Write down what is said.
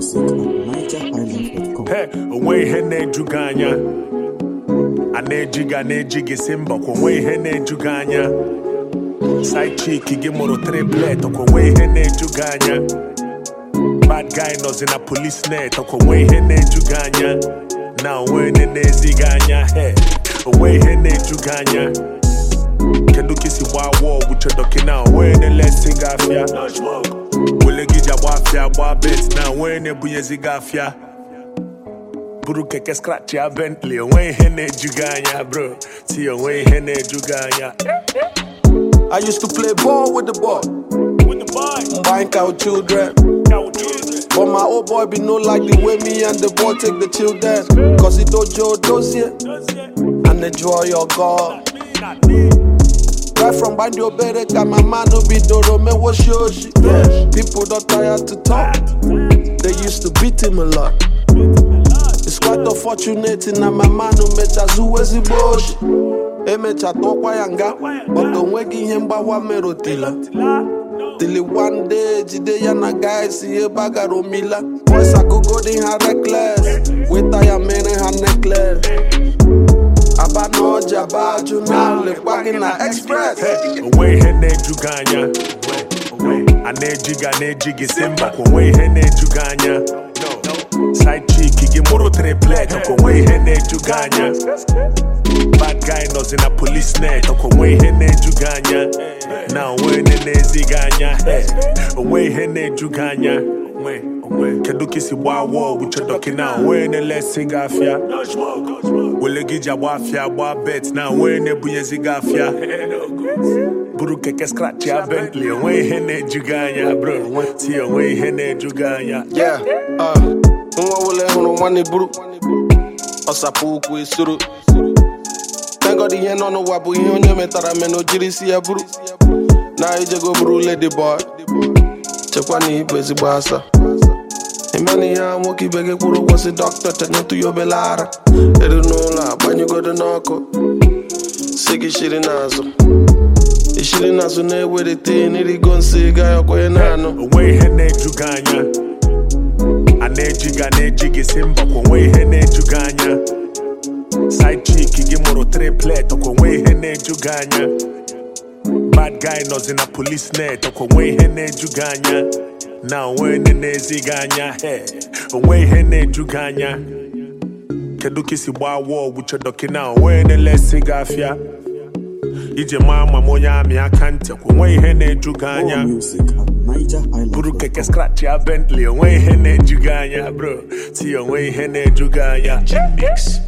music at nigerhighlife.com. He, onwe ihe na-eju gị anya a na-eji gị a na-eji gị si mba kwa onwe ihe na-eju gị anya side chick gị mụrụ triplet kwa onwe ihe na-eju gị anya bad guy nọzi na police net kwa onwe ihe na-eju gị anya na onwe ihe na-ezi gị anya he onwe ihe na-eju gị anya kedu ka isi gbaa wọgwụ chedoki na onwe na-elesi gị afịa wele gị ji agba afịa gba bet na onwe na-ebunyezi gị afịa buru keke scratch ya Bentley onwe ihe na-eju gị anya bro ti onwe ihe na-eju gị anya I used to play ball with the boy, with the boy buying cow children. cow children But my old boy be no like the way me and the boy take the children. Cause he dojo does it and enjoy your God. not me Right from Bandi Obere, got my man who be Doro, me was shoshi. Yeah. People don't tire to talk. They used to beat him a lot. It's quite unfortunate na my man who mecha zuwezi boshi. Emecha tokwa yanga, but onwegi ihe mgbawa merotila. Till one day, jide ya na guys si ebe a gara omila. Boys agogo dị ha reckless, weta ya mere ha necklace. Aba na ọja ba ajụ na lekwa gị na express. onwe ihe na-eju gị anya a na-eji gị a na-eji gị si mba kwa onwe ihe na-eju gị anya side chick gị mụrụ triplet kwa onwe ihe na-eju gị anya bad guy nọzi na police net kwa onwe ihe na-eju gị anya na onwe ihe na-ezi gị anya Hey, onwe ihe na-eju gị anya kedu ka isi gbaa wọgwụ chedoki na onwe na-elesi gị afịa wele gị ji agba afịa gba bet na onwe na-ebunyezi gị afịa buru keke scratch ya Bentley onwe ihe na-eju gị anya bro ti onwe ihe na-eju gị anya Yeah, uh, nwa wele hụrụ nwanne buru ọsapụ ụkwụ esoro tengod ihe nọ n'ụwa bụ ihe onye metara mena o jiri isi ya buru na ijego buru lady boy chekwa na ibu ezigbo asa ịmana ihe a nwoke ibe gị kwụrụ ụgwọ si dọkịta tenyetụ ya obele ara eru n'ụlọ agbanyụgodo n'ọkụ si gị shiri n'azụ ishiri n'azụ na-ewelite n'irigo nsị ga ya kwenye na-anụ onwe ihe na-eju gị anya a na-eji gị a na-eji gị si mba kwa onwe ihe na-eju gị anya side chick gị mụrụ triplet kwa onwe ihe na-eju gị anya bad guy nọzi na police net kwa onwe ihe na-eju gị anya na onwe ihe na-ezi gị anya Hey, onwe ihe na-eju gị anya kedu ka isi gbaa wọgwụ chedoki na onwe na-elesi gị afịa ije maa ma m onye amị aka ntị kwa onwe ihe na-eju gị anya More music at buru keke nigerhighlife.com. scratch ya Bentley onwe ihe na-eju gị anya bro ti onwe ihe na-eju gị anya Mix.